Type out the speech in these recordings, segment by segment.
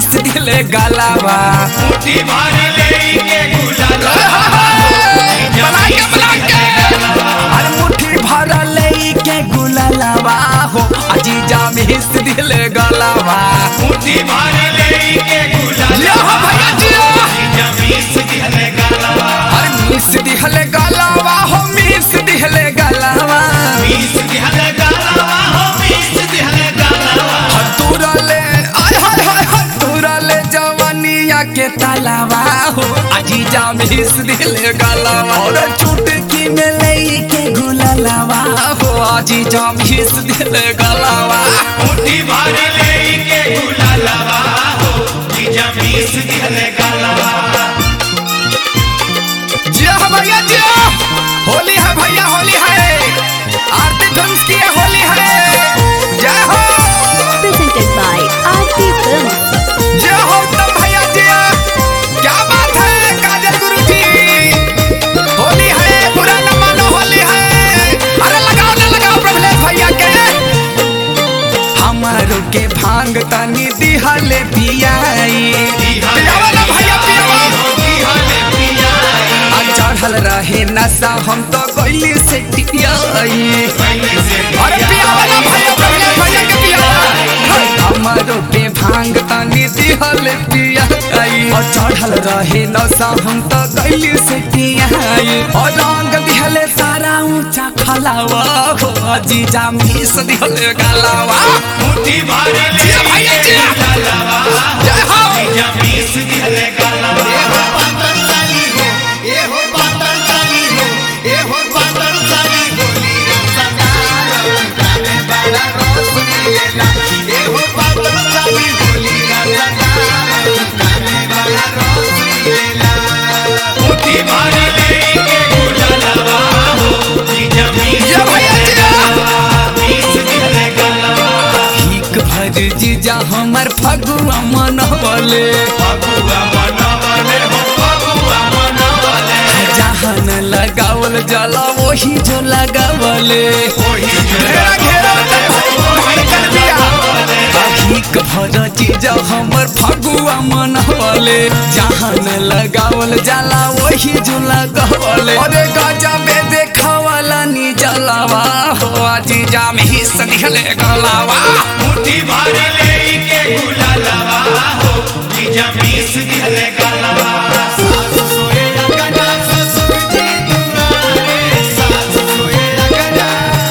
दिले गलावा मुट्ठी भर लेके गुलाला बना के बना के अरे मुट्ठी भर लेके गुलावा हो अजीजा मिस दिले गलावा मुट्ठी भर लेके गुलाला जिया हो भैया जिया जमीस दिहले गलवा अरे मिस दिले गलावा हो मिस दिले गलावा मीस दिहले गलवा हो मीस दिहले गलवा हतुरले आय हाय हाय हतुरले जवानिया के तालावा हो अजीजा मिस दिले गलावा और चुटकी में लेके गुलावा हो अजीजा मिस दिले गलावा मुट्ठी भर लेके गुलाला हो जमीस दिहले गलवा जिया हो भैया जिया होली है भैया होली है आरती धुंस की है, होली है जय हो presented by RT Films. जय हो उत्तम भैया जिया क्या बात है काजल गुरु जी होली है बुरा न मानो होली है अरे लगाओ ना लगाओ प्रभले भैया के हमारो के भांग तनी दिहले पियाई पियावा ना भैया पियावा आ चढ़ल रहे नशा हम तो गइली से टिकियाई अरे पियावा ना भैया प्रभले भैया के पियावा हमारो के भांग तनी दिहल पियाई और चढ़ल रहे नशा हम तो गइली से टिकियाई और रंग दिहले सारा ऊंचा खलावा हो जीजा मिस दिहले गलावा मुट्ठी भर जिया भैया जिया जय हो जमीस दिहले गलवा मुट्ठी भर लेके गुलाला हो जमीस जिया भैया जिया मीस दिहले गलवा भीख भर जीजा हमर फगुआ मनवले फगुआ मनवले हो फगुआ मनवले जहान लगावल जला वही जो लगावले ओही घेरा घेरा भाई कर दिया भीख भर जीजा हमर फगुआ मनवले जहान लगावल जला वही जो लगावले अरे गजा में देखावला नी जलावा हो जीजा में ही सनिहले गलावा मुट्ठी भर लेके गुलाला हो जमीस दिहले गलवा सासु सोए गना ससुर जी तुम्हारे सासु सोए गना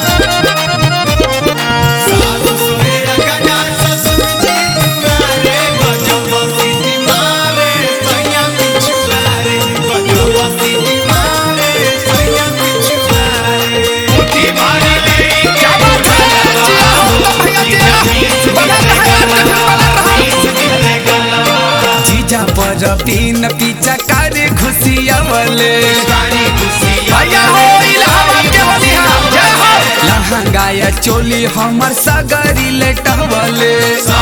सासु सोए गना ससुर जी तुम्हारे गजब सीधी मारे सैया पिछुआरे गजब सीधी मारे सैया पिछुआरे मुट्ठी भर लेके क्या बात है जिया हो भैया जिया बना रहा है बना रहा है जीजा पर तीन पीछा करे खुशियावले भैया हो इलाहाबाद के बलिहा जय हो लहंगाया चोली हमर सगरी लेटवले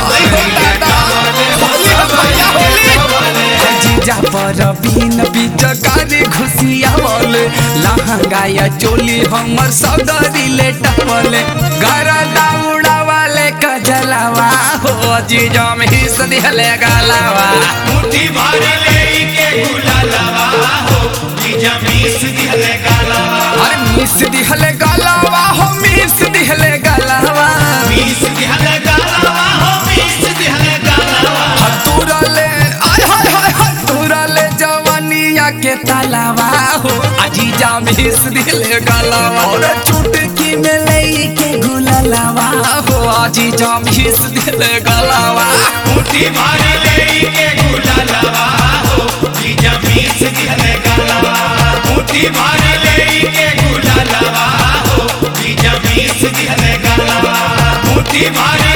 जीजा पर बीन बीच करे खुशियावले लहंगाया चोली हमर सगरी लेटवले गरा दाउड़ा वाले कजलावा हो जीजा में ही सदिहले गलावा मुट्ठी भर लेके गुलाला हो जमीस दिहले गलवा अरे मिस दिहले गलावा हो मिस दिहले गलावा मीस दिहले गलवा हो मीस दिहले गलवा हतुरले आय हाय हाय हतुरले जवानिया के तालावा हो अजीजा मिस दिहले गलावा और चुटकी में लेके गुलालावा हो अजीजा मिस दिहले गलावा मुट्ठी भर लेके गुलाला हो जमीस दिहले गलवा मुट्ठी भर लेके गुलाला हो जमीस दिहले गलवा मुट्ठी भर